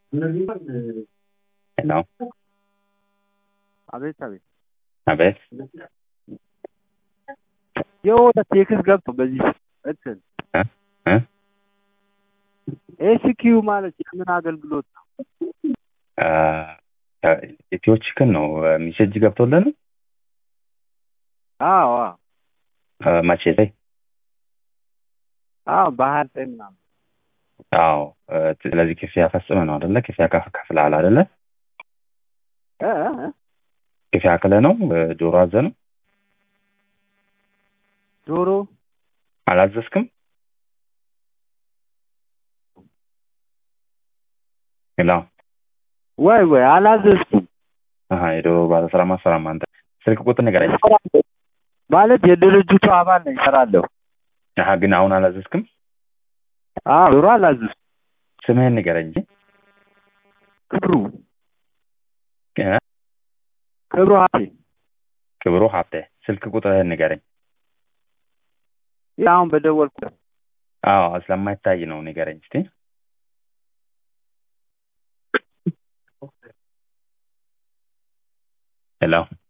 ሄሎ አቤት አቤት አቤት የሆነ ቴክስ ገብቶ በዚህ እንትን እ እ ኤስኪዩ ማለት የምን አገልግሎት ነው? ኢትዮ ቺክን ነው ሚሴጅ ገብቶልን አዎ አዎ መቼ ላይ አዎ በሀያ ዘጠኝ ምናምን አዎ ስለዚህ ክፍያ ፈጽመ ነው አደለ ክፍያ ከፍለሃል አደለ እ እ ክፍያ ክለ ነው ዶሮ አዘ ነው ዶሮ አላዘዝክም ሄሎ ወይ ወይ አላዘዝኩም አሀ የዶሮ ባለስራ ማሰራም አንተ ስልክ ቁጥር ንገረኝ ማለት የድርጅቱ አባል ነኝ እሰራለሁ አሀ ግን አሁን አላዘዝክም አዎ ዶሮ አላዘዝኩም ስምህን ንገረኝ እንጂ ክብሩ እ? ክብሩ ሀብቴ ክብሩ ሀብቴ ስልክ ቁጥርህን ንገረኝ ይህ አሁን በደወልኩ አዎ ስለማይታይ ነው ንገረኝ እስቲ ሄሎ